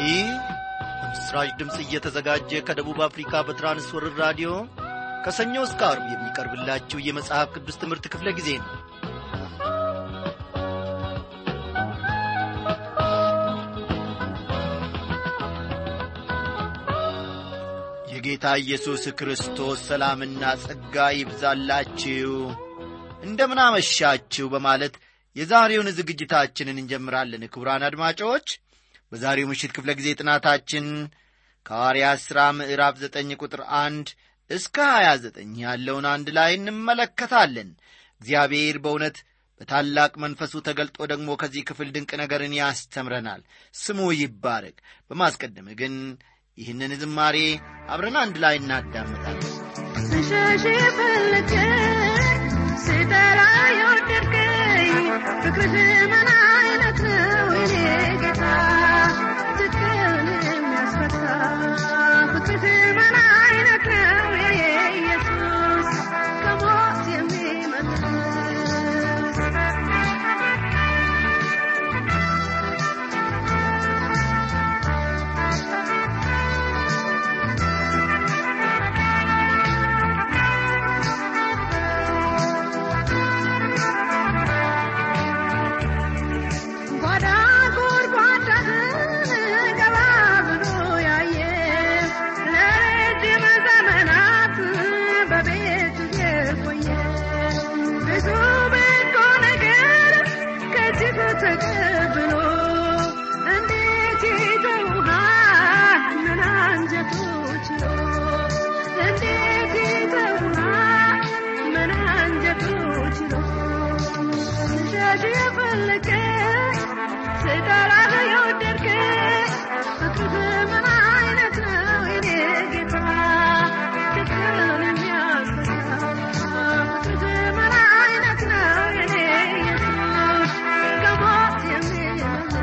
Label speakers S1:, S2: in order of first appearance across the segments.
S1: ይህ በምስራች ድምፅ እየተዘጋጀ ከደቡብ አፍሪካ በትራንስወርር ራዲዮ ከሰኞ እስከ አርብ የሚቀርብላችሁ የመጽሐፍ ቅዱስ ትምህርት ክፍለ ጊዜ ነው የጌታ ኢየሱስ ክርስቶስ ሰላምና ጸጋ ይብዛላችሁ እንደምን አመሻችሁ በማለት የዛሬውን ዝግጅታችንን እንጀምራለን ክቡራን አድማጮች በዛሬው ምሽት ክፍለ ጊዜ ጥናታችን ከሐዋርያት ሥራ ምዕራፍ ዘጠኝ ቁጥር አንድ እስከ ሀያ ዘጠኝ ያለውን አንድ ላይ እንመለከታለን እግዚአብሔር በእውነት በታላቅ መንፈሱ ተገልጦ ደግሞ ከዚህ ክፍል ድንቅ ነገርን ያስተምረናል ስሙ ይባረክ በማስቀደም ግን ይህንን ዝማሬ አብረን አንድ ላይ እናዳምጣለን
S2: ስሸሽ ፈልግ ስጠራ የወደድከኝ ፍቅርህ ምን አይነት ነው የኔ ጌታ ትክክል የሚያስፈታ ፍቅርህ ምን አይነት ነው የኔ ኢየሱስ ከሞት የሚመልስ ጓዳ ጎድጓዳህን ገባ ብሎ ያየ ለረጅም ዘመናት በቤት የቆየ ብዙ በጎ ነገር ከእጅህ ተቀብሎ እንዴት ይተውሃል ምን አንጀቱ ችሎ እንዴት ይተውሃል ምን አንጀቱ ችሎ ልሸሽ የፈለገ ስጠራህ የወደድከ ፍቅርህ ምን አይነት ነው የኔ ጌታ ፍቅርን የሚያስፈታ ፍቅርህ ምን አይነት ነው የኔ ኢየሱስ ከሞት የሚመልስ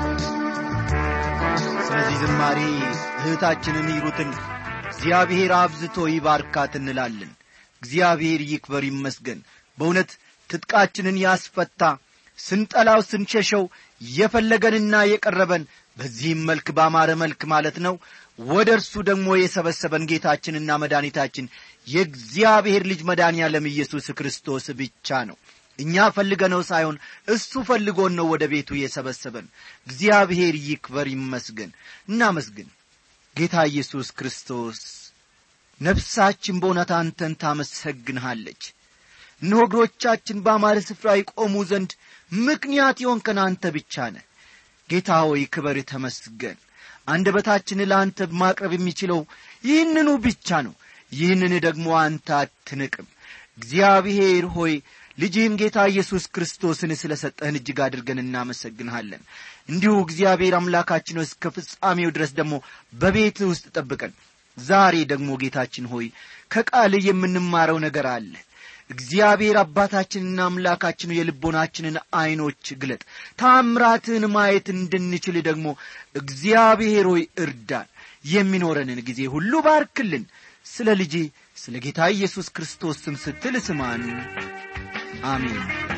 S1: ስለዚህ ዝማሬ እህታችንን ይሩትን እግዚአብሔር አብዝቶ ይባርካት እንላለን እግዚአብሔር ይክበር ይመስገን በእውነት ትጥቃችንን ያስፈታ ስንጠላው ስንሸሸው የፈለገንና የቀረበን በዚህም መልክ ባማረ መልክ ማለት ነው ወደ እርሱ ደግሞ የሰበሰበን ጌታችንና መድኃኒታችን የእግዚአብሔር ልጅ መድኃኔዓለም ኢየሱስ ክርስቶስ ብቻ ነው እኛ ፈልገነው ሳይሆን እሱ ፈልጎን ነው ወደ ቤቱ የሰበሰበን እግዚአብሔር ይክበር ይመስገን እናመስግን ጌታ ኢየሱስ ክርስቶስ ነፍሳችን በእውነት አንተን ታመሰግንሃለች እነሆ እግሮቻችን በአማረ ስፍራ ይቆሙ ዘንድ ምክንያት የሆንከን አንተ ብቻ ነህ ጌታ ሆይ ክበር ተመስገን አንደበታችን ለአንተ ማቅረብ የሚችለው ይህንኑ ብቻ ነው ይህንን ደግሞ አንተ አትንቅም እግዚአብሔር ሆይ ልጅህን ጌታ ኢየሱስ ክርስቶስን ስለ ሰጠህን እጅግ አድርገን እናመሰግንሃለን እንዲሁ እግዚአብሔር አምላካችን ሆይ እስከ ፍጻሜው ድረስ ደግሞ በቤት ውስጥ ጠብቀን ዛሬ ደግሞ ጌታችን ሆይ ከቃል የምንማረው ነገር አለ እግዚአብሔር አባታችንና አምላካችን የልቦናችንን ዐይኖች ግለጥ ታምራትህን ማየት እንድንችል ደግሞ እግዚአብሔር ሆይ እርዳን የሚኖረንን ጊዜ ሁሉ ባርክልን ስለ ልጄ ስለ ጌታ ኢየሱስ ክርስቶስ ስም ስትል ስማን አሜን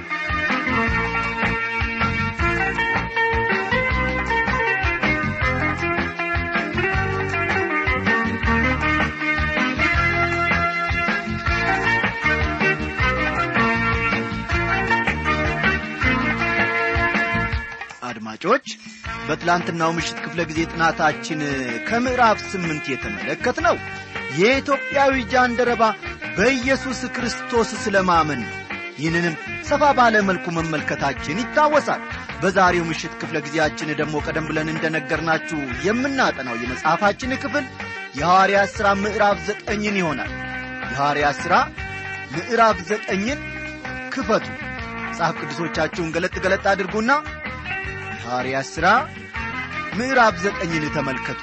S1: አድማጮች በትላንትናው ምሽት ክፍለ ጊዜ ጥናታችን ከምዕራፍ ስምንት የተመለከት ነው የኢትዮጵያዊ ጃንደረባ በኢየሱስ ክርስቶስ ስለ ማመን ነው ይህንንም ሰፋ ባለ መልኩ መመልከታችን ይታወሳል በዛሬው ምሽት ክፍለ ጊዜያችን ደግሞ ቀደም ብለን እንደነገርናችሁ የምናጠናው የመጽሐፋችን ክፍል የሐዋርያት ሥራ ምዕራፍ ዘጠኝን ይሆናል የሐዋርያት ሥራ ምዕራፍ ዘጠኝን ክፈቱ መጽሐፍ ቅዱሶቻችሁን ገለጥ ገለጥ አድርጉና የሐዋርያት ሥራ ምዕራፍ ዘጠኝን ተመልከቱ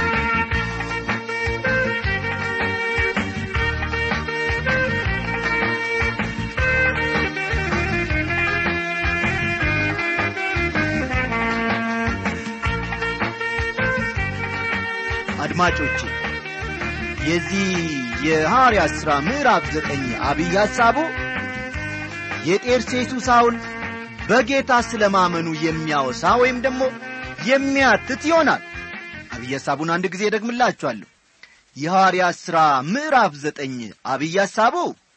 S1: አድማጮቼ የዚህ የሐዋርያት ሥራ ምዕራፍ ዘጠኝ አብይ ሐሳቡ የጤርሴሱ ሳውል በጌታ ስለ ማመኑ የሚያወሳ ወይም ደግሞ የሚያትት ይሆናል አብይ ሐሳቡን አንድ ጊዜ ደግምላችኋለሁ የሐዋርያት ሥራ ምዕራፍ ዘጠኝ አብይ ሐሳቡ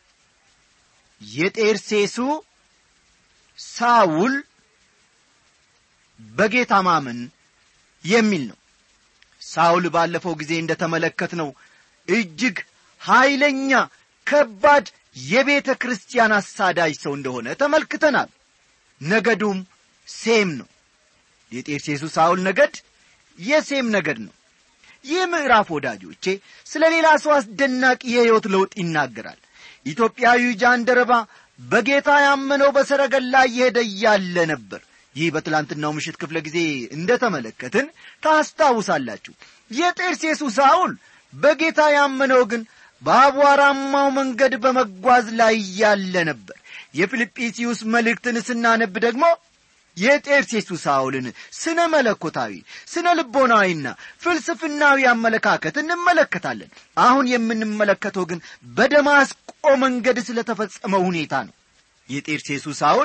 S1: የጤርሴሱ ሳውል በጌታ ማመን የሚል ነው ሳውል ባለፈው ጊዜ እንደ ተመለከት ነው እጅግ ኀይለኛ ከባድ የቤተ ክርስቲያን አሳዳጅ ሰው እንደሆነ ተመልክተናል ነገዱም ሴም ነው የጤርሴሱ ሳውል ነገድ የሴም ነገድ ነው ይህ ምዕራፍ ወዳጆቼ ስለ ሌላ ሰው አስደናቂ የሕይወት ለውጥ ይናገራል ኢትዮጵያዊ ጃንደረባ በጌታ ያመነው በሰረገላ እየሄደ እያለ ነበር ይህ በትላንትናው ምሽት ክፍለ ጊዜ እንደ ተመለከትን ታስታውሳላችሁ የጤርሴሱ ሳውል በጌታ ያመነው ግን በአቧራማው መንገድ በመጓዝ ላይ ያለ ነበር የፊልጵስዩስ መልእክትን ስናነብ ደግሞ የጤርሴሱ ሳውልን ስነ መለኮታዊ ስነ ልቦናዊና ፍልስፍናዊ አመለካከት እንመለከታለን አሁን የምንመለከተው ግን በደማስቆ መንገድ ስለ ተፈጸመው ሁኔታ ነው የጤርሴሱ ሳውል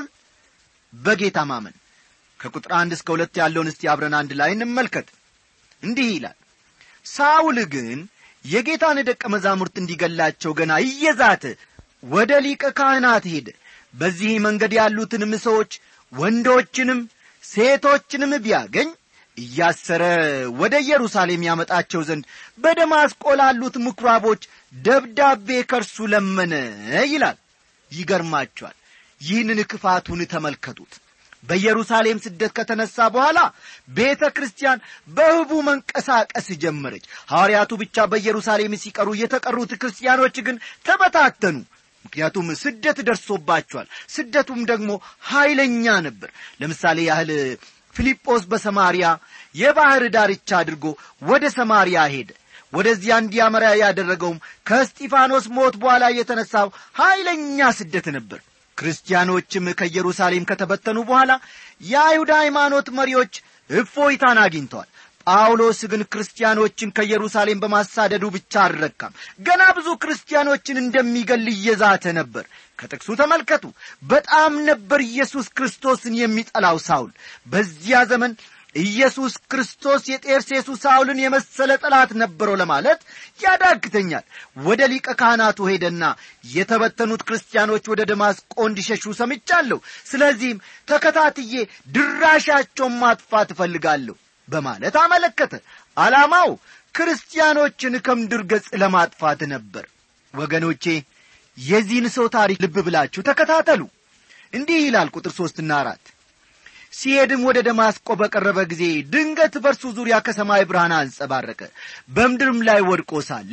S1: በጌታ ማመን ከቁጥር አንድ እስከ ሁለት ያለውን እስቲ አብረን አንድ ላይ እንመልከት እንዲህ ይላል ሳውል ግን የጌታን ደቀ መዛሙርት እንዲገላቸው ገና እየዛተ ወደ ሊቀ ካህናት ሄደ በዚህ መንገድ ያሉትንም ሰዎች ወንዶችንም ሴቶችንም ቢያገኝ እያሰረ ወደ ኢየሩሳሌም ያመጣቸው ዘንድ በደማስቆ ላሉት ምኵራቦች ደብዳቤ ከርሱ ለመነ ይላል ይገርማቸዋል ይህንን ክፋቱን ተመልከቱት በኢየሩሳሌም ስደት ከተነሳ በኋላ ቤተ ክርስቲያን በህቡ መንቀሳቀስ ጀመረች ሐዋርያቱ ብቻ በኢየሩሳሌም ሲቀሩ የተቀሩት ክርስቲያኖች ግን ተበታተኑ ምክንያቱም ስደት ደርሶባቸዋል ስደቱም ደግሞ ኀይለኛ ነበር ለምሳሌ ያህል ፊልጶስ በሰማርያ የባሕር ዳርቻ አድርጎ ወደ ሰማርያ ሄደ ወደዚያ እንዲያመራ ያደረገውም ከእስጢፋኖስ ሞት በኋላ የተነሳው ኀይለኛ ስደት ነበር ክርስቲያኖችም ከኢየሩሳሌም ከተበተኑ በኋላ የአይሁድ ሃይማኖት መሪዎች እፎይታን አግኝተዋል ጳውሎስ ግን ክርስቲያኖችን ከኢየሩሳሌም በማሳደዱ ብቻ አልረካም ገና ብዙ ክርስቲያኖችን እንደሚገል እየዛተ ነበር ከጥቅሱ ተመልከቱ በጣም ነበር ኢየሱስ ክርስቶስን የሚጠላው ሳውል በዚያ ዘመን ኢየሱስ ክርስቶስ የጤርሴሱ ሳውልን የመሰለ ጠላት ነበረው ለማለት ያዳግተኛል ወደ ሊቀ ካህናቱ ሄደና የተበተኑት ክርስቲያኖች ወደ ደማስቆ እንዲሸሹ ሰምቻለሁ ስለዚህም ተከታትዬ ድራሻቸውን ማጥፋት እፈልጋለሁ በማለት አመለከተ ዓላማው ክርስቲያኖችን ከምድር ገጽ ለማጥፋት ነበር ወገኖቼ የዚህን ሰው ታሪክ ልብ ብላችሁ ተከታተሉ እንዲህ ይላል ቁጥር ሦስትና አራት ሲሄድም ወደ ደማስቆ በቀረበ ጊዜ ድንገት በርሱ ዙሪያ ከሰማይ ብርሃን አንጸባረቀ በምድርም ላይ ወድቆ ሳለ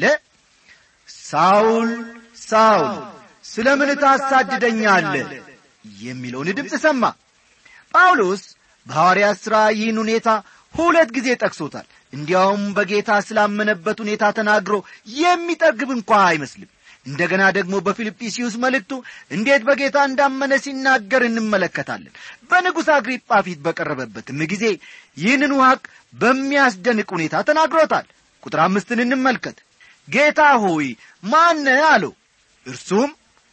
S1: ሳውል ሳውል ስለ ምን ታሳድደኛለህ የሚለውን ድምፅ ሰማ ጳውሎስ በሐዋርያት ሥራ ይህን ሁኔታ ሁለት ጊዜ ጠቅሶታል እንዲያውም በጌታ ስላመነበት ሁኔታ ተናግሮ የሚጠግብ እንኳ አይመስልም እንደገና ደግሞ በፊልጵስዩስ መልእክቱ እንዴት በጌታ እንዳመነ ሲናገር እንመለከታለን በንጉሥ አግሪጳ ፊት በቀረበበትም ጊዜ ይህንን ሐቅ በሚያስደንቅ ሁኔታ ተናግሮታል ቁጥር አምስትን እንመልከት ጌታ ሆይ ማነ አለው እርሱም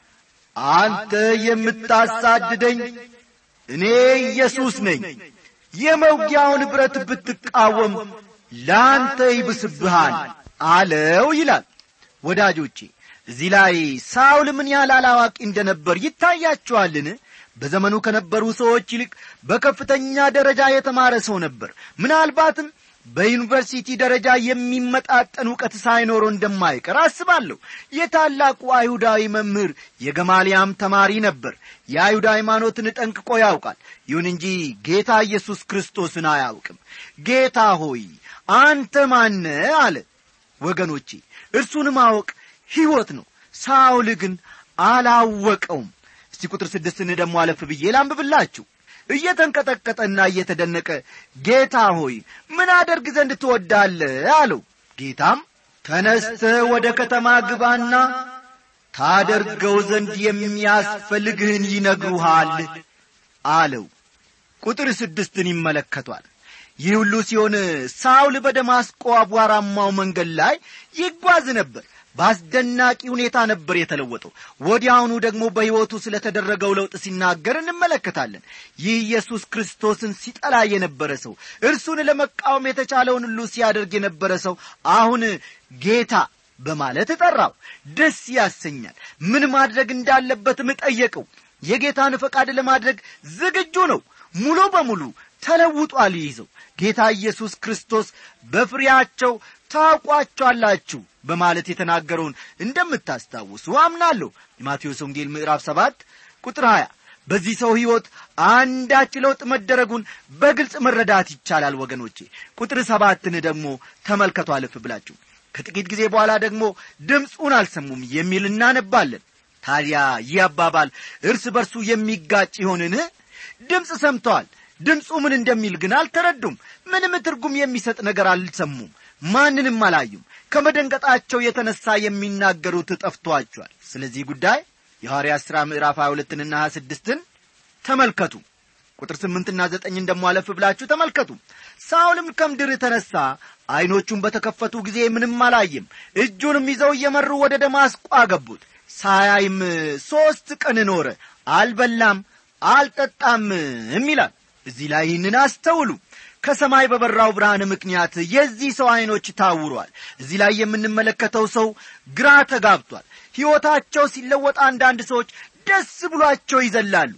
S1: አንተ የምታሳድደኝ እኔ ኢየሱስ ነኝ የመውጊያውን ብረት ብትቃወም ለአንተ ይብስብሃል አለው ይላል ወዳጆቼ እዚህ ላይ ሳውል ምን ያህል አላዋቂ እንደነበር ይታያችኋልን በዘመኑ ከነበሩ ሰዎች ይልቅ በከፍተኛ ደረጃ የተማረ ሰው ነበር ምናልባትም በዩኒቨርሲቲ ደረጃ የሚመጣጠን እውቀት ሳይኖረው እንደማይቀር አስባለሁ የታላቁ አይሁዳዊ መምህር የገማልያም ተማሪ ነበር የአይሁድ ሃይማኖትን ጠንቅቆ ያውቃል ይሁን እንጂ ጌታ ኢየሱስ ክርስቶስን አያውቅም ጌታ ሆይ አንተ ማነ አለ ወገኖቼ እርሱን ማወቅ ሕይወት ነው ሳውል ግን አላወቀውም እስቲ ቁጥር ስድስትን ደግሞ አለፍ ብዬ ላንብብላችሁ እየተንቀጠቀጠና እየተደነቀ ጌታ ሆይ ምን አደርግ ዘንድ ትወዳለ አለው ጌታም ተነስተ ወደ ከተማ ግባና ታደርገው ዘንድ የሚያስፈልግህን ይነግሩሃል አለው ቁጥር ስድስትን ይመለከቷል ይህ ሁሉ ሲሆን ሳውል በደማስቆ አቧራማው መንገድ ላይ ይጓዝ ነበር በአስደናቂ ሁኔታ ነበር የተለወጠው ወዲያውኑ ደግሞ በሕይወቱ ስለተደረገው ለውጥ ሲናገር እንመለከታለን ይህ ኢየሱስ ክርስቶስን ሲጠላ የነበረ ሰው እርሱን ለመቃወም የተቻለውን ሁሉ ሲያደርግ የነበረ ሰው አሁን ጌታ በማለት ጠራው ደስ ያሰኛል ምን ማድረግ እንዳለበትም ጠየቀው የጌታን ፈቃድ ለማድረግ ዝግጁ ነው ሙሉ በሙሉ ተለውጧል ይዘው ጌታ ኢየሱስ ክርስቶስ በፍሬያቸው ታውቋቸዋላችሁ በማለት የተናገረውን እንደምታስታውሱ አምናለሁ የማቴዎስ ወንጌል ምዕራፍ ሰባት ቁጥር 20 በዚህ ሰው ሕይወት አንዳች ለውጥ መደረጉን በግልጽ መረዳት ይቻላል ወገኖቼ ቁጥር ሰባትን ደግሞ ተመልከቱ አለፍ ብላችሁ ከጥቂት ጊዜ በኋላ ደግሞ ድምፁን አልሰሙም የሚል እናነባለን ታዲያ ይህ አባባል እርስ በርሱ የሚጋጭ ይሆንን ድምፅ ሰምተዋል ድምፁ ምን እንደሚል ግን አልተረዱም ምንም ትርጉም የሚሰጥ ነገር አልሰሙም ማንንም አላዩም ከመደንገጣቸው የተነሳ የሚናገሩት ጠፍቷቸዋል ስለዚህ ጉዳይ የሐዋርያት ሥራ ምዕራፍ 22ንና 26ን ተመልከቱ ቁጥር ስምንትና ዘጠኝን ደሞ አለፍ ብላችሁ ተመልከቱ ሳውልም ከምድር ተነሣ ዐይኖቹን በተከፈቱ ጊዜ ምንም አላየም እጁንም ይዘው እየመሩ ወደ ደማስቆ አገቡት ሳያይም ሦስት ቀን ኖረ አልበላም አልጠጣምም ይላል እዚህ ላይ ይህንን አስተውሉ ከሰማይ በበራው ብርሃን ምክንያት የዚህ ሰው ዐይኖች ታውሯል እዚህ ላይ የምንመለከተው ሰው ግራ ተጋብቷል ሕይወታቸው ሲለወጥ አንዳንድ ሰዎች ደስ ብሏቸው ይዘላሉ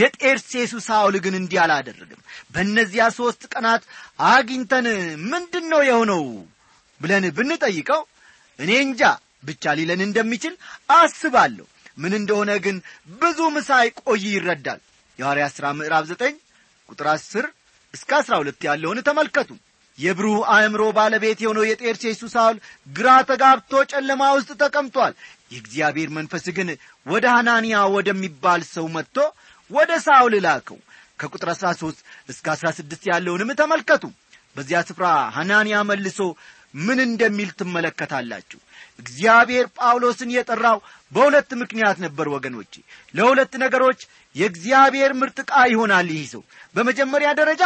S1: የጤርሴሱ ሳውል ግን እንዲህ አላደረግም በእነዚያ ሦስት ቀናት አግኝተን ምንድን ነው የሆነው ብለን ብንጠይቀው እኔ እንጃ ብቻ ሊለን እንደሚችል አስባለሁ ምን እንደሆነ ግን ብዙ ምሳ ቆይ ይረዳል የሐዋርያ ሥራ ምዕራፍ ዘጠኝ ቁጥር አስር እስከ አስራ ሁለት ያለውን ተመልከቱ የብሩህ አእምሮ ባለቤት የሆነው የጤርሴሱ ሳውል ግራ ተጋብቶ ጨለማ ውስጥ ተቀምጧል የእግዚአብሔር መንፈስ ግን ወደ ሐናንያ ወደሚባል ሰው መጥቶ ወደ ሳውል ላከው ከቁጥር አሥራ ሦስት እስከ አሥራ ስድስት ያለውንም ተመልከቱ በዚያ ስፍራ ሐናንያ መልሶ ምን እንደሚል ትመለከታላችሁ እግዚአብሔር ጳውሎስን የጠራው በሁለት ምክንያት ነበር ወገኖቼ ለሁለት ነገሮች የእግዚአብሔር ምርጥ ዕቃ ይሆናል ይህ ሰው በመጀመሪያ ደረጃ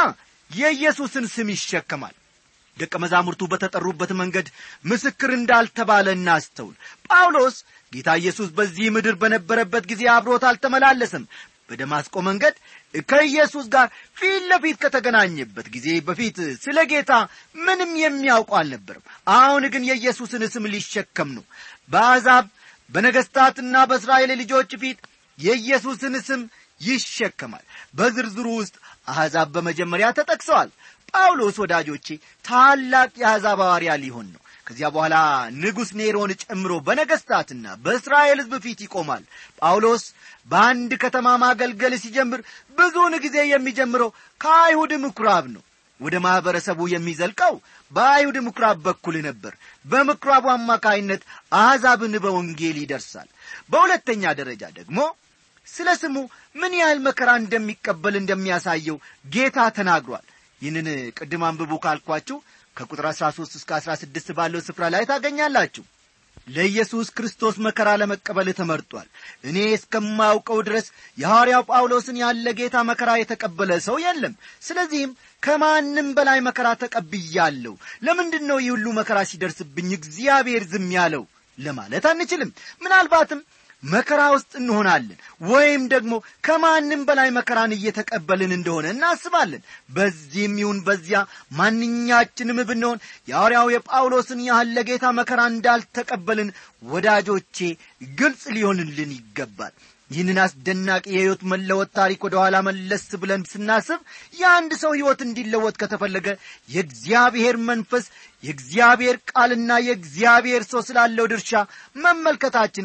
S1: የኢየሱስን ስም ይሸከማል ደቀ መዛሙርቱ በተጠሩበት መንገድ ምስክር እንዳልተባለ እናስተውል ጳውሎስ ጌታ ኢየሱስ በዚህ ምድር በነበረበት ጊዜ አብሮት አልተመላለሰም በደማስቆ መንገድ ከኢየሱስ ጋር ፊት ለፊት ከተገናኘበት ጊዜ በፊት ስለ ጌታ ምንም የሚያውቁ አልነበርም አሁን ግን የኢየሱስን ስም ሊሸከም ነው በአሕዛብ በነገሥታትና በእስራኤል ልጆች ፊት የኢየሱስን ስም ይሸከማል በዝርዝሩ ውስጥ አሕዛብ በመጀመሪያ ተጠቅሰዋል ጳውሎስ ወዳጆቼ ታላቅ የአሕዛብ ሐዋርያ ሊሆን ነው ከዚያ በኋላ ንጉሥ ኔሮን ጨምሮ በነገሥታትና በእስራኤል ሕዝብ ፊት ይቆማል ጳውሎስ በአንድ ከተማ ማገልገል ሲጀምር ብዙውን ጊዜ የሚጀምረው ከአይሁድ ምኵራብ ነው ወደ ማኅበረሰቡ የሚዘልቀው በአይሁድ ምኵራብ በኩል ነበር በምኵራቡ አማካይነት አሕዛብን በወንጌል ይደርሳል በሁለተኛ ደረጃ ደግሞ ስለ ስሙ ምን ያህል መከራ እንደሚቀበል እንደሚያሳየው ጌታ ተናግሯል ይህንን ቅድም አንብቡ ካልኳችሁ ከቁጥር 13 እስከ 16 ባለው ስፍራ ላይ ታገኛላችሁ ለኢየሱስ ክርስቶስ መከራ ለመቀበል ተመርጧል እኔ እስከማውቀው ድረስ የሐዋርያው ጳውሎስን ያለ ጌታ መከራ የተቀበለ ሰው የለም ስለዚህም ከማንም በላይ መከራ ተቀብያለሁ ለምንድን ነው ይህ ሁሉ መከራ ሲደርስብኝ እግዚአብሔር ዝም ያለው ለማለት አንችልም ምናልባትም መከራ ውስጥ እንሆናለን ወይም ደግሞ ከማንም በላይ መከራን እየተቀበልን እንደሆነ እናስባለን በዚህም ይሁን በዚያ ማንኛችንም ብንሆን የሐዋርያው የጳውሎስን ያህል ለጌታ መከራ እንዳልተቀበልን ወዳጆቼ ግልጽ ሊሆንልን ይገባል ይህንን አስደናቂ የሕይወት መለወጥ ታሪክ ወደ ኋላ መለስ ብለን ስናስብ የአንድ ሰው ሕይወት እንዲለወጥ ከተፈለገ የእግዚአብሔር መንፈስ የእግዚአብሔር ቃልና የእግዚአብሔር ሰው ስላለው ድርሻ መመልከታችን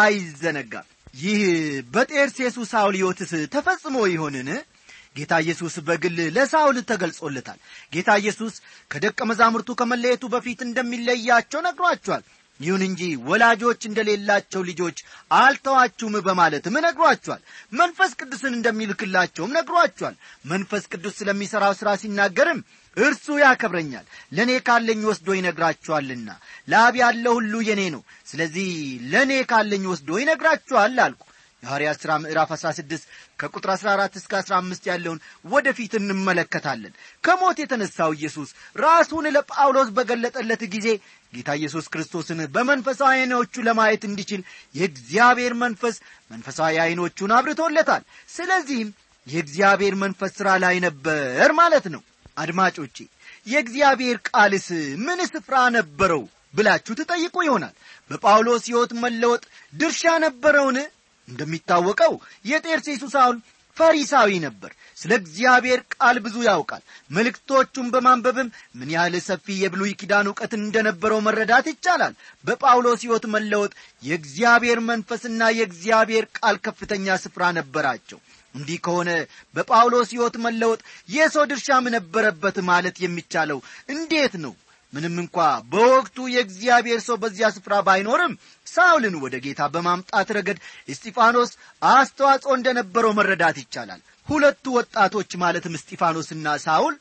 S1: አይዘነጋም ይህ በጤርሴሱ ሳውል ሕይወትስ ተፈጽሞ ይሆንን ጌታ ኢየሱስ በግል ለሳውል ተገልጾለታል ጌታ ኢየሱስ ከደቀ መዛሙርቱ ከመለየቱ በፊት እንደሚለያቸው ነግሯቸዋል ይሁን እንጂ ወላጆች እንደሌላቸው ልጆች አልተዋችሁም በማለትም ነግሯቸዋል መንፈስ ቅዱስን እንደሚልክላቸውም ነግሯቸዋል መንፈስ ቅዱስ ስለሚሠራው ሥራ ሲናገርም እርሱ ያከብረኛል ለእኔ ካለኝ ወስዶ ይነግራችኋልና ለአብ ያለው ሁሉ የኔ ነው ስለዚህ ለእኔ ካለኝ ወስዶ ይነግራችኋል አልኩ የሐዋርያት ሥራ ምዕራፍ 16 ከቁጥር 14 እስከ 15 ያለውን ወደፊት እንመለከታለን ከሞት የተነሳው ኢየሱስ ራሱን ለጳውሎስ በገለጠለት ጊዜ ጌታ ኢየሱስ ክርስቶስን በመንፈሳዊ ዐይኖቹ ለማየት እንዲችል የእግዚአብሔር መንፈስ መንፈሳዊ ዐይኖቹን አብርቶለታል ስለዚህም የእግዚአብሔር መንፈስ ሥራ ላይ ነበር ማለት ነው አድማጮቼ የእግዚአብሔር ቃልስ ምን ስፍራ ነበረው ብላችሁ ትጠይቁ ይሆናል በጳውሎስ ሕይወት መለወጥ ድርሻ ነበረውን እንደሚታወቀው የጤርሴሱ ሳውል ፈሪሳዊ ነበር ስለ እግዚአብሔር ቃል ብዙ ያውቃል መልእክቶቹን በማንበብም ምን ያህል ሰፊ የብሉይ ኪዳን እውቀት እንደነበረው መረዳት ይቻላል በጳውሎስ ሕይወት መለወጥ የእግዚአብሔር መንፈስና የእግዚአብሔር ቃል ከፍተኛ ስፍራ ነበራቸው እንዲህ ከሆነ በጳውሎስ ሕይወት መለወጥ የሰው ድርሻም ነበረበት ማለት የሚቻለው እንዴት ነው ምንም እንኳ በወቅቱ የእግዚአብሔር ሰው በዚያ ስፍራ ባይኖርም ሳውልን ወደ ጌታ በማምጣት ረገድ እስጢፋኖስ አስተዋጽኦ እንደነበረው መረዳት ይቻላል ሁለቱ ወጣቶች ማለትም እስጢፋኖስና ሳውል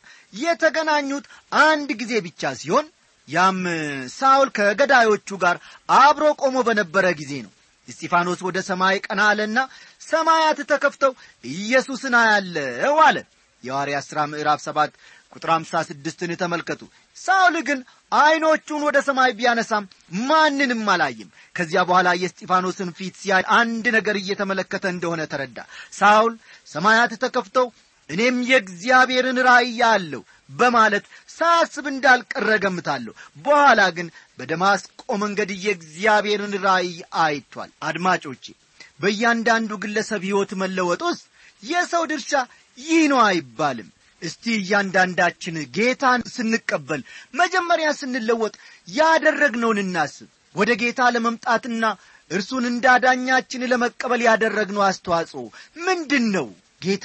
S1: የተገናኙት አንድ ጊዜ ብቻ ሲሆን ያም ሳውል ከገዳዮቹ ጋር አብሮ ቆሞ በነበረ ጊዜ ነው እስጢፋኖስ ወደ ሰማይ ቀና አለና ሰማያት ተከፍተው ኢየሱስን አያለው አለ የዋርያ ሥራ ምዕራፍ ሰባት ቁጥር አምሳ ስድስትን ተመልከቱ ሳውል ግን ዐይኖቹን ወደ ሰማይ ቢያነሳም ማንንም አላይም ከዚያ በኋላ የስጢፋኖስን ፊት ሲያይ አንድ ነገር እየተመለከተ እንደሆነ ተረዳ ሳውል ሰማያት ተከፍተው እኔም የእግዚአብሔርን ራእይ አለሁ በማለት ሳስብ እንዳልቀረ ገምታለሁ በኋላ ግን በደማስቆ መንገድ የእግዚአብሔርን ራእይ አይቷል አድማጮቼ በእያንዳንዱ ግለሰብ ሕይወት መለወጥ ውስጥ የሰው ድርሻ ይህ ነው አይባልም እስቲ እያንዳንዳችን ጌታን ስንቀበል መጀመሪያ ስንለወጥ ያደረግነውን እናስብ ወደ ጌታ ለመምጣትና እርሱን እንዳዳኛችን ለመቀበል ያደረግነው አስተዋጽኦ ምንድን ነው ጌታ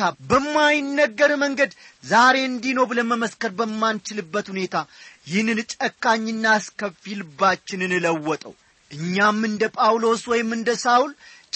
S1: በማይነገር መንገድ ዛሬ እንዲህ ነው ብለን መመስከር በማንችልበት ሁኔታ ይህንን ጨካኝና አስከፊ ልባችንን ለወጠው እኛም እንደ ጳውሎስ ወይም እንደ ሳውል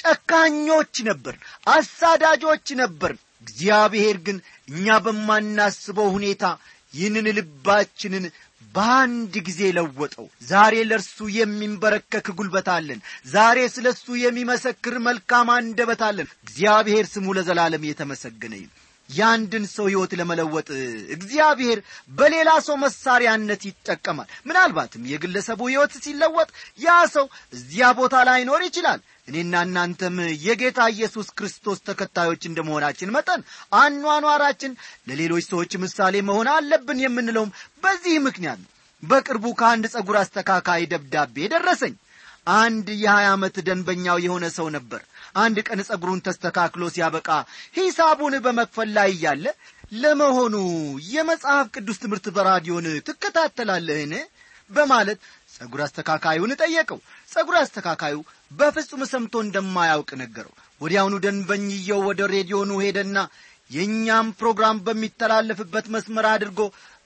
S1: ጨካኞች ነበር አሳዳጆች ነበር እግዚአብሔር ግን እኛ በማናስበው ሁኔታ ይህንን ልባችንን በአንድ ጊዜ ለወጠው ዛሬ ለእርሱ የሚንበረከክ ጉልበት አለን ዛሬ ስለ እሱ የሚመሰክር መልካም አንደበት አለን እግዚአብሔር ስሙ ለዘላለም የተመሰገነ ይሁን የአንድን ሰው ሕይወት ለመለወጥ እግዚአብሔር በሌላ ሰው መሳሪያነት ይጠቀማል ምናልባትም የግለሰቡ ሕይወት ሲለወጥ ያ ሰው እዚያ ቦታ ላይኖር ይችላል እኔና እናንተም የጌታ ኢየሱስ ክርስቶስ ተከታዮች እንደ መሆናችን መጠን አኗኗራችን ለሌሎች ሰዎች ምሳሌ መሆን አለብን የምንለውም በዚህ ምክንያት ነው በቅርቡ ከአንድ ጸጉር አስተካካይ ደብዳቤ ደረሰኝ አንድ የሀያ ዓመት ደንበኛው የሆነ ሰው ነበር አንድ ቀን ጸጉሩን ተስተካክሎ ሲያበቃ ሂሳቡን በመክፈል ላይ እያለ ለመሆኑ የመጽሐፍ ቅዱስ ትምህርት በራዲዮን ትከታተላለህን በማለት ጸጉር አስተካካዩን ጠየቀው ጸጉር አስተካካዩ በፍጹም ሰምቶ እንደማያውቅ ነገረው ወዲያውኑ ደንበኝየው ወደ ሬዲዮኑ ሄደና የእኛም ፕሮግራም በሚተላለፍበት መስመር አድርጎ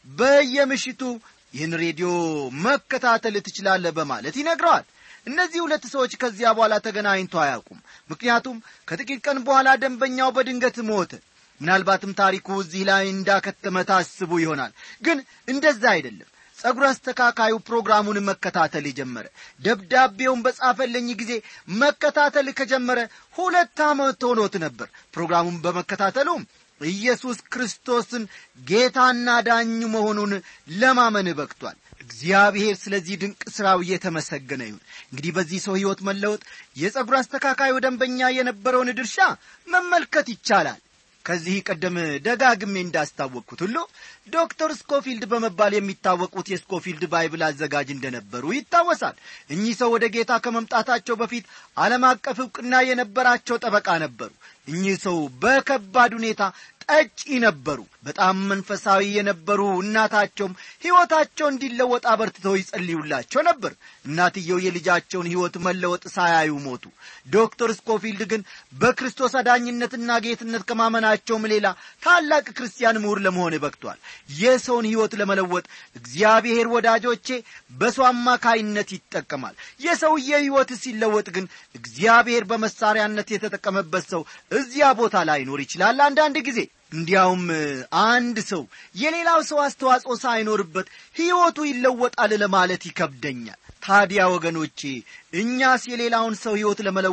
S1: በየምሽቱ ይህን ሬዲዮ መከታተል ትችላለህ በማለት ይነግረዋል እነዚህ ሁለት ሰዎች ከዚያ በኋላ ተገናኝቶ አያውቁም ምክንያቱም ከጥቂት ቀን በኋላ ደንበኛው በድንገት ሞተ ምናልባትም ታሪኩ እዚህ ላይ እንዳከተመ ታስቡ ይሆናል ግን እንደዛ አይደለም ጸጉር አስተካካዩ ፕሮግራሙን መከታተል የጀመረ ደብዳቤውን በጻፈልኝ ጊዜ መከታተል ከጀመረ ሁለት ዓመት ሆኖት ነበር ፕሮግራሙን በመከታተሉም ኢየሱስ ክርስቶስን ጌታና ዳኙ መሆኑን ለማመን በቅቷል እግዚአብሔር ስለዚህ ድንቅ ሥራው እየተመሰገነ ይሁን እንግዲህ በዚህ ሰው ሕይወት መለወጥ የጸጉር አስተካካዩ ደንበኛ የነበረውን ድርሻ መመልከት ይቻላል ከዚህ ቀደም ደጋግሜ እንዳስታወቅኩት ሁሉ ዶክተር ስኮፊልድ በመባል የሚታወቁት የስኮፊልድ ባይብል አዘጋጅ እንደነበሩ ይታወሳል እኚህ ሰው ወደ ጌታ ከመምጣታቸው በፊት ዓለም አቀፍ ዕውቅና የነበራቸው ጠበቃ ነበሩ እኚህ ሰው በከባድ ሁኔታ ጠጪ ነበሩ በጣም መንፈሳዊ የነበሩ እናታቸውም ሕይወታቸው እንዲለወጥ አበርትተው ይጸልዩላቸው ነበር እናትየው የልጃቸውን ሕይወት መለወጥ ሳያዩ ሞቱ ዶክተር ስኮፊልድ ግን በክርስቶስ አዳኝነትና ጌትነት ከማመናቸውም ሌላ ታላቅ ክርስቲያን ምሁር ለመሆን በቅቷል የሰውን ሕይወት ለመለወጥ እግዚአብሔር ወዳጆቼ በሰው አማካይነት ይጠቀማል የሰውየ ሕይወት ሲለወጥ ግን እግዚአብሔር በመሳሪያነት የተጠቀመበት ሰው እዚያ ቦታ ላይኖር ይችላል አንዳንድ ጊዜ እንዲያውም አንድ ሰው የሌላው ሰው አስተዋጽኦ ሳይኖርበት ሕይወቱ ይለወጣል ለማለት ይከብደኛል ታዲያ ወገኖቼ እኛስ የሌላውን ሰው ሕይወት ለመለወጥ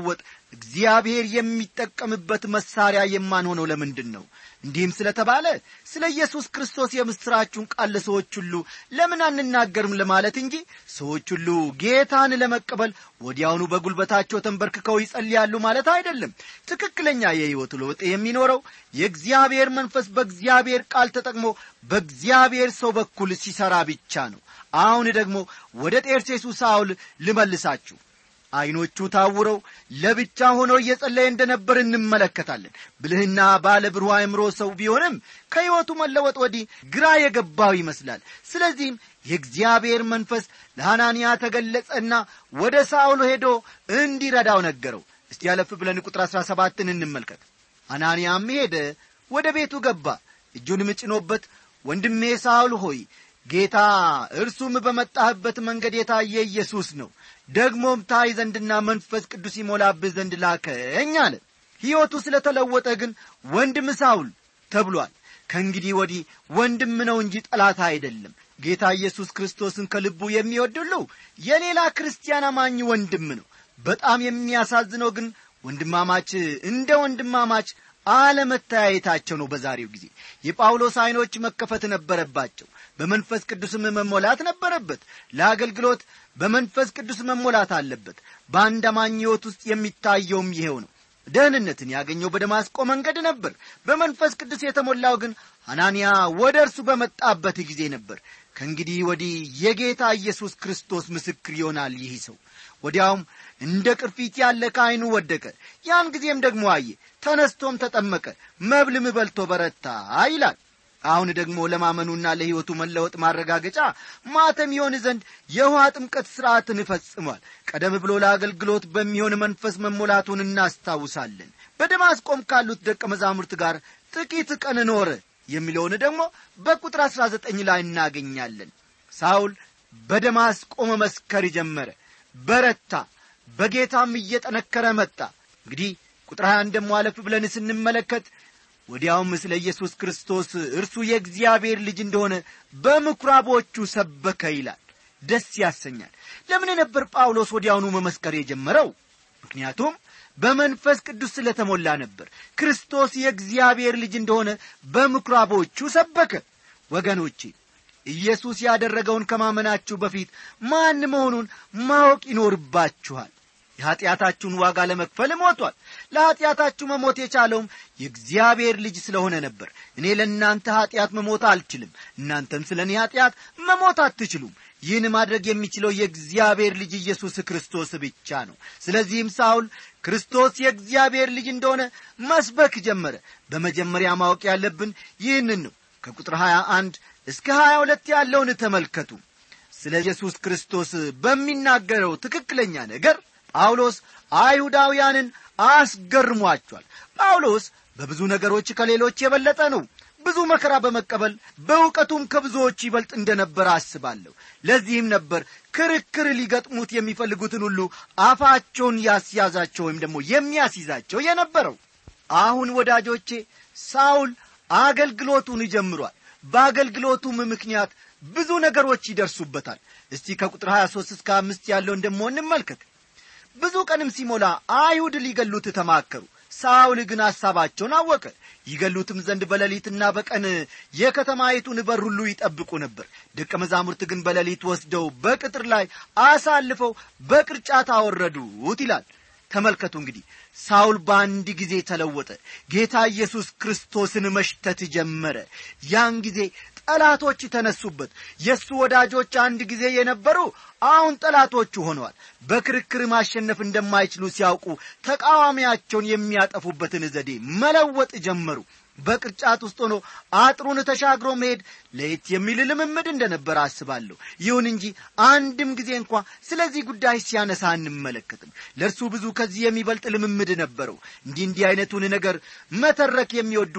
S1: እግዚአብሔር የሚጠቀምበት መሳሪያ የማንሆነው ለምንድን ነው እንዲህም ስለተባለ ስለ ኢየሱስ ክርስቶስ የምሥራችሁን ቃል ለሰዎች ሁሉ ለምን አንናገርም ለማለት እንጂ ሰዎች ሁሉ ጌታን ለመቀበል ወዲያውኑ በጉልበታቸው ተንበርክከው ይጸልያሉ ማለት አይደለም ትክክለኛ የሕይወት ለውጥ የሚኖረው የእግዚአብሔር መንፈስ በእግዚአብሔር ቃል ተጠቅሞ በእግዚአብሔር ሰው በኩል ሲሠራ ብቻ ነው አሁን ደግሞ ወደ ጤርሴሱ ሳውል ልመልሳችሁ ዐይኖቹ ታውረው ለብቻ ሆኖ እየጸለየ እንደ ነበር እንመለከታለን ብልህና ባለ ብሩህ አእምሮ ሰው ቢሆንም ከሕይወቱ መለወጥ ወዲህ ግራ የገባው ይመስላል ስለዚህም የእግዚአብሔር መንፈስ ለሐናንያ ተገለጸና ወደ ሳውል ሄዶ እንዲረዳው ነገረው እስቲ ያለፍ ብለን ቁጥር አሥራ ሰባትን እንመልከት ሐናንያም ሄደ ወደ ቤቱ ገባ እጁንም ጭኖበት ወንድሜ ሳውል ሆይ ጌታ እርሱም በመጣህበት መንገድ የታየ ኢየሱስ ነው ደግሞም ታይ ዘንድና መንፈስ ቅዱስ ይሞላብህ ዘንድ ላከኝ አለ ሕይወቱ ስለ ተለወጠ ግን ወንድም ሳውል ተብሏል ከእንግዲህ ወዲህ ወንድም ነው እንጂ ጠላት አይደለም ጌታ ኢየሱስ ክርስቶስን ከልቡ የሚወድሉ የሌላ ክርስቲያን አማኝ ወንድም ነው በጣም የሚያሳዝነው ግን ወንድማማች እንደ ወንድማማች አለመተያየታቸው ነው በዛሬው ጊዜ የጳውሎስ ዐይኖች መከፈት ነበረባቸው በመንፈስ ቅዱስም መሞላት ነበረበት ለአገልግሎት በመንፈስ ቅዱስ መሞላት አለበት በአንድ አማኝ ሕይወት ውስጥ የሚታየውም ይሄው ነው ደህንነትን ያገኘው በደማስቆ መንገድ ነበር በመንፈስ ቅዱስ የተሞላው ግን ሐናንያ ወደ እርሱ በመጣበት ጊዜ ነበር ከእንግዲህ ወዲህ የጌታ ኢየሱስ ክርስቶስ ምስክር ይሆናል ይህ ሰው ወዲያውም እንደ ቅርፊት ያለ ከዐይኑ ወደቀ ያን ጊዜም ደግሞ አየ ተነስቶም ተጠመቀ መብልም በልቶ በረታ ይላል አሁን ደግሞ ለማመኑና ለሕይወቱ መለወጥ ማረጋገጫ ማተም ይሆን ዘንድ የውሃ ጥምቀት ሥርዓትን ፈጽሟል ቀደም ብሎ ለአገልግሎት በሚሆን መንፈስ መሞላቱን እናስታውሳለን በደማስቆም ካሉት ደቀ መዛሙርት ጋር ጥቂት ቀን ኖረ የሚለውን ደግሞ በቁጥር አሥራ ዘጠኝ ላይ እናገኛለን ሳውል በደማስቆ መመስከር ጀመረ በረታ በጌታም እየጠነከረ መጣ እንግዲህ ቁጥር ሀያን ደሞ አለፍ ብለን ስንመለከት ወዲያውም ስለ ኢየሱስ ክርስቶስ እርሱ የእግዚአብሔር ልጅ እንደሆነ በምኵራቦቹ ሰበከ ይላል ደስ ያሰኛል ለምን ነበር ጳውሎስ ወዲያውኑ መመስከር የጀመረው ምክንያቱም በመንፈስ ቅዱስ ስለተሞላ ነበር ክርስቶስ የእግዚአብሔር ልጅ እንደሆነ በምኵራቦቹ ሰበከ ወገኖቼ ኢየሱስ ያደረገውን ከማመናችሁ በፊት ማን መሆኑን ማወቅ ይኖርባችኋል የኀጢአታችሁን ዋጋ ለመክፈል ሞቷል ለኀጢአታችሁ መሞት የቻለውም የእግዚአብሔር ልጅ ስለሆነ ነበር እኔ ለእናንተ ኀጢአት መሞት አልችልም እናንተም ስለ እኔ ኀጢአት መሞት አትችሉም ይህን ማድረግ የሚችለው የእግዚአብሔር ልጅ ኢየሱስ ክርስቶስ ብቻ ነው ስለዚህም ሳውል ክርስቶስ የእግዚአብሔር ልጅ እንደሆነ መስበክ ጀመረ በመጀመሪያ ማወቅ ያለብን ይህንን ነው ከቁጥር 21 እስከ 22 ያለውን ተመልከቱ ስለ ኢየሱስ ክርስቶስ በሚናገረው ትክክለኛ ነገር ጳውሎስ አይሁዳውያንን አስገርሟቸዋል ጳውሎስ በብዙ ነገሮች ከሌሎች የበለጠ ነው ብዙ መከራ በመቀበል በእውቀቱም ከብዙዎች ይበልጥ እንደነበረ አስባለሁ ለዚህም ነበር ክርክር ሊገጥሙት የሚፈልጉትን ሁሉ አፋቸውን ያስያዛቸው ወይም ደግሞ የሚያስይዛቸው የነበረው አሁን ወዳጆቼ ሳውል አገልግሎቱን ጀምሯል በአገልግሎቱም ምክንያት ብዙ ነገሮች ይደርሱበታል እስቲ ከቁጥር 23 እስከ አምስት ያለውን ደሞ እንመልከት ብዙ ቀንም ሲሞላ አይሁድ ሊገሉት ተማከሩ ሳውል ግን ሐሳባቸውን አወቀ ይገሉትም ዘንድ በሌሊትና በቀን የከተማይቱን በር ሁሉ ይጠብቁ ነበር ደቀ መዛሙርት ግን በሌሊት ወስደው በቅጥር ላይ አሳልፈው በቅርጫት አወረዱት ይላል ተመልከቱ እንግዲህ ሳውል በአንድ ጊዜ ተለወጠ ጌታ ኢየሱስ ክርስቶስን መሽተት ጀመረ ያን ጊዜ ጠላቶች ተነሱበት የእሱ ወዳጆች አንድ ጊዜ የነበሩ አሁን ጠላቶቹ ሆነዋል በክርክር ማሸነፍ እንደማይችሉ ሲያውቁ ተቃዋሚያቸውን የሚያጠፉበትን ዘዴ መለወጥ ጀመሩ በቅርጫት ውስጥ ሆኖ አጥሩን ተሻግሮ መሄድ ለየት የሚል ልምምድ እንደነበር አስባለሁ ይሁን እንጂ አንድም ጊዜ እንኳ ስለዚህ ጉዳይ ሲያነሳ አንመለከትም ለእርሱ ብዙ ከዚህ የሚበልጥ ልምምድ ነበረው እንዲህ እንዲህ አይነቱን ነገር መተረክ የሚወዱ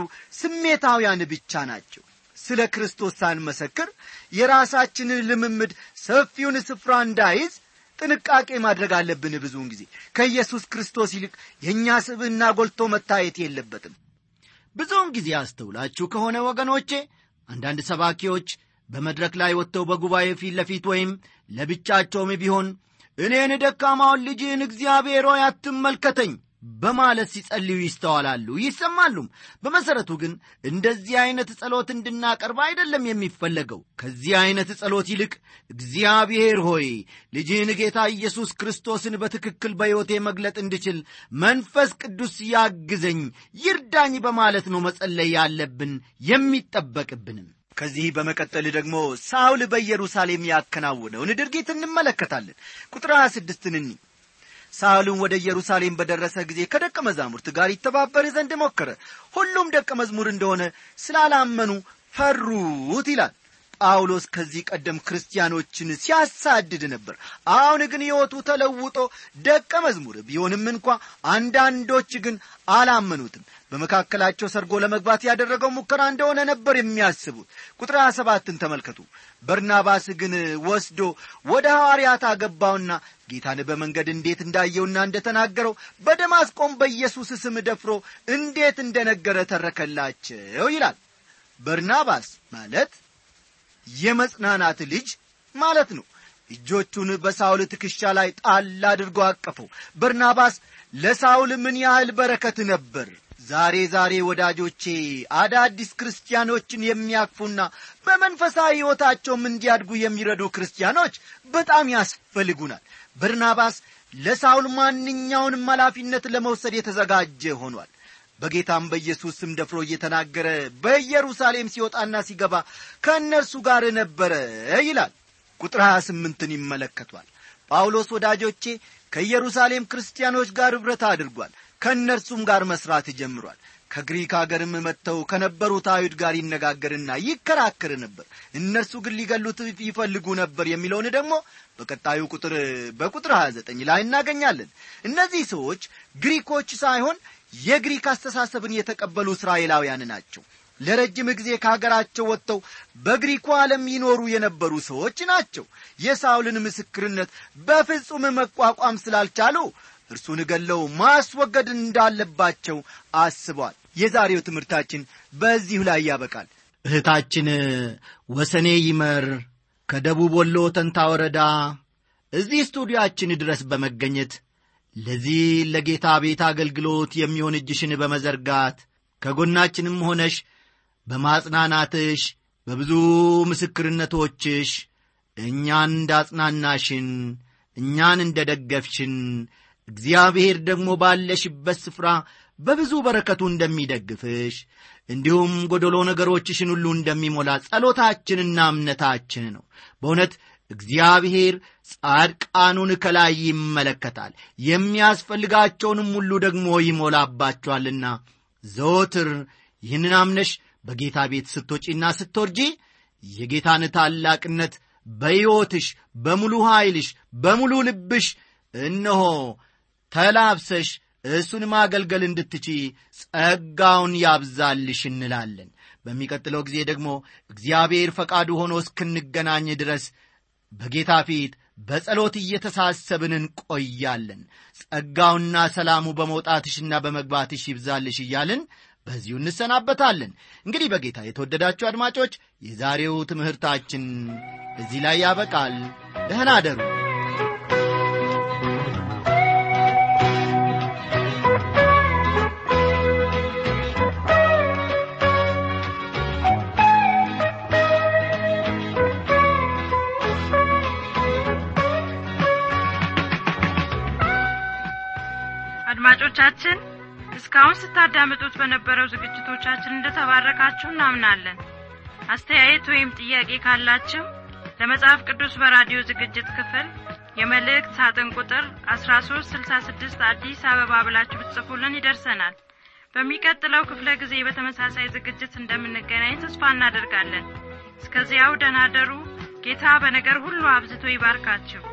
S1: ስሜታውያን ብቻ ናቸው ስለ ክርስቶስ ሳንመሰክር የራሳችንን ልምምድ ሰፊውን ስፍራ እንዳይዝ ጥንቃቄ ማድረግ አለብን ብዙውን ጊዜ ከኢየሱስ ክርስቶስ ይልቅ የእኛ ስብዕና ጎልቶ መታየት የለበትም ብዙውን ጊዜ አስተውላችሁ ከሆነ ወገኖቼ አንዳንድ ሰባኪዎች በመድረክ ላይ ወጥተው በጉባኤ ፊት ለፊት ወይም ለብቻቸውም ቢሆን እኔን ደካማውን ልጅህን እግዚአብሔር ሆይ አትመልከተኝ በማለት ሲጸልዩ ይስተዋላሉ ይሰማሉም። በመሠረቱ ግን እንደዚህ አይነት ጸሎት እንድናቀርብ አይደለም የሚፈለገው። ከዚህ አይነት ጸሎት ይልቅ እግዚአብሔር ሆይ ልጅህን ጌታ ኢየሱስ ክርስቶስን በትክክል በሕይወቴ መግለጥ እንድችል መንፈስ ቅዱስ ያግዘኝ፣ ይርዳኝ በማለት ነው መጸለይ ያለብን የሚጠበቅብንም። ከዚህ በመቀጠል ደግሞ ሳውል በኢየሩሳሌም ያከናውነውን ድርጊት እንመለከታለን። ቁጥር 26ን እኒ ሳውልም ወደ ኢየሩሳሌም በደረሰ ጊዜ ከደቀ መዛሙርት ጋር ይተባበር ዘንድ ሞከረ። ሁሉም ደቀ መዝሙር እንደሆነ ስላላመኑ ፈሩት ይላል። ጳውሎስ ከዚህ ቀደም ክርስቲያኖችን ሲያሳድድ ነበር። አሁን ግን ሕይወቱ ተለውጦ ደቀ መዝሙር ቢሆንም እንኳ አንዳንዶች ግን አላመኑትም። በመካከላቸው ሰርጎ ለመግባት ያደረገው ሙከራ እንደሆነ ነበር የሚያስቡት። ቁጥር ሃያ ሰባትን ተመልከቱ። በርናባስ ግን ወስዶ ወደ ሐዋርያት አገባውና ጌታን በመንገድ እንዴት እንዳየውና እንደተናገረው በደማስቆም በኢየሱስ ስም ደፍሮ እንዴት እንደነገረ ተረከላቸው ይላል። በርናባስ ማለት የመጽናናት ልጅ ማለት ነው። እጆቹን በሳውል ትከሻ ላይ ጣል አድርጎ አቀፈው። በርናባስ ለሳውል ምን ያህል በረከት ነበር! ዛሬ ዛሬ ወዳጆቼ አዳዲስ ክርስቲያኖችን የሚያቅፉና በመንፈሳዊ ሕይወታቸውም እንዲያድጉ የሚረዱ ክርስቲያኖች በጣም ያስፈልጉናል። በርናባስ ለሳውል ማንኛውንም ኃላፊነት ለመውሰድ የተዘጋጀ ሆኗል። በጌታም በኢየሱስ ስም ደፍሮ እየተናገረ በኢየሩሳሌም ሲወጣና ሲገባ ከእነርሱ ጋር ነበረ ይላል። ቁጥር 28ን ይመለከቷል። ጳውሎስ ወዳጆቼ ከኢየሩሳሌም ክርስቲያኖች ጋር ኅብረት አድርጓል። ከእነርሱም ጋር መሥራት ጀምሯል። ከግሪክ አገርም መጥተው ከነበሩት አይሁድ ጋር ይነጋገርና ይከራከር ነበር። እነርሱ ግን ሊገሉት ይፈልጉ ነበር የሚለውን ደግሞ በቀጣዩ ቁጥር በቁጥር 29 ላይ እናገኛለን። እነዚህ ሰዎች ግሪኮች ሳይሆን የግሪክ አስተሳሰብን የተቀበሉ እስራኤላውያን ናቸው። ለረጅም ጊዜ ከሀገራቸው ወጥተው በግሪኩ ዓለም ይኖሩ የነበሩ ሰዎች ናቸው። የሳውልን ምስክርነት በፍጹም መቋቋም ስላልቻሉ እርሱን ገለው ማስወገድ እንዳለባቸው አስቧል። የዛሬው ትምህርታችን በዚሁ ላይ ያበቃል። እህታችን ወሰኔ ይመር ከደቡብ ወሎ ተንታ ወረዳ እዚህ ስቱዲያችን ድረስ በመገኘት ለዚህ ለጌታ ቤት አገልግሎት የሚሆን እጅሽን በመዘርጋት ከጎናችንም ሆነሽ በማጽናናትሽ በብዙ ምስክርነቶችሽ እኛን እንዳጽናናሽን እኛን እንደ ደገፍሽን እግዚአብሔር ደግሞ ባለሽበት ስፍራ በብዙ በረከቱ እንደሚደግፍሽ እንዲሁም ጎደሎ ነገሮችሽን ሁሉ እንደሚሞላ ጸሎታችንና እምነታችን ነው። በእውነት እግዚአብሔር ጻድቃኑን ከላይ ይመለከታል፣ የሚያስፈልጋቸውንም ሁሉ ደግሞ ይሞላባቸዋልና ዘወትር ይህንን አምነሽ በጌታ ቤት ስትወጪና ስትወርጂ የጌታን ታላቅነት በሕይወትሽ በሙሉ ኃይልሽ በሙሉ ልብሽ እነሆ ተላብሰሽ እሱን ማገልገል እንድትቺ ጸጋውን ያብዛልሽ እንላለን። በሚቀጥለው ጊዜ ደግሞ እግዚአብሔር ፈቃዱ ሆኖ እስክንገናኝ ድረስ በጌታ ፊት በጸሎት እየተሳሰብን እንቆያለን። ጸጋውና ሰላሙ በመውጣትሽና በመግባትሽ ይብዛልሽ እያልን በዚሁ እንሰናበታለን። እንግዲህ በጌታ የተወደዳችሁ አድማጮች የዛሬው ትምህርታችን እዚህ ላይ ያበቃል። ደህና አደሩ።
S3: አድማጮቻችን እስካሁን ስታዳምጡት በነበረው ዝግጅቶቻችን እንደተባረካችሁ እናምናለን። አስተያየት ወይም ጥያቄ ካላችሁ ለመጽሐፍ ቅዱስ በራዲዮ ዝግጅት ክፍል የመልእክት ሳጥን ቁጥር 1366 አዲስ አበባ ብላችሁ ብትጽፉልን ይደርሰናል። በሚቀጥለው ክፍለ ጊዜ በተመሳሳይ ዝግጅት እንደምንገናኝ ተስፋ እናደርጋለን። እስከዚያው ደህና ደሩ። ጌታ በነገር ሁሉ አብዝቶ ይባርካችሁ።